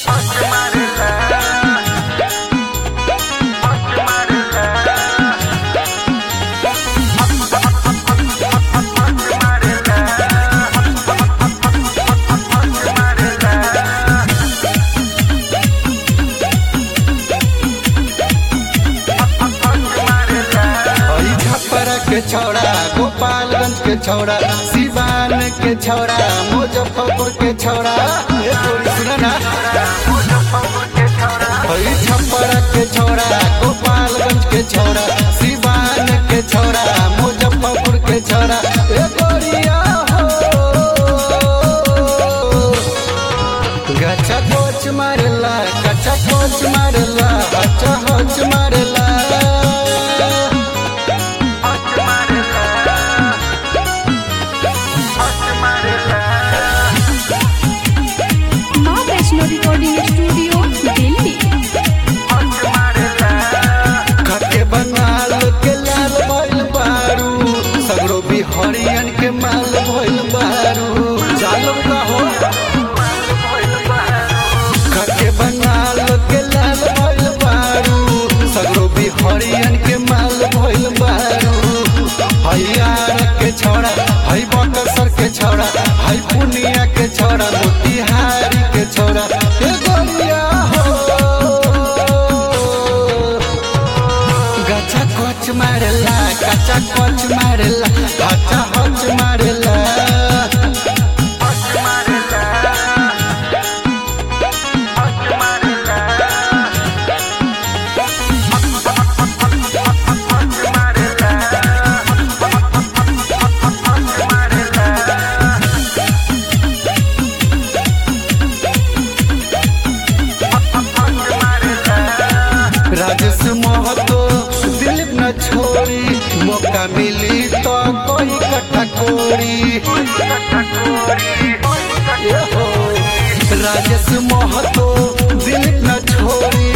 के छौड़ा गोपालगंज के छौड़ा सिवान के छौड़ा मुजफ्फरपुर के छौड़ा ए तोरी सुन ना हई छप्परा के छौड़ा गोपालगंज के छौड़ा सिवान के छौड़ा मुजफ्फरपुर के छौड़ा ए गोरिया हो गचा कोच मारला गचा कोच मारला अच्छा होच मारला माँ वैष्णो रिकॉर्डिंग स्टूडियो दिल्ली खके बंगाल के लाल भइल बारू सगरो भी हरियन के माल भइल बारू चालो का हो खके बंगाल के लाल भइल बारू सगरो भी हरियन के माल भइल बारू हयार के छौड़ा हई बकसर के छौड़ा हई पुनिया के छौड़ा मोतिहारी के छौड़ा ए गोरिया हो गचा कोच मारला गचा कोच मारला गचा होच मारला राजेश महतो दिलीप न छोड़ी मौका मिली तो कोई कट्ठा कोड़ी ए हो। राजेश महतो दिलीप न छोड़ी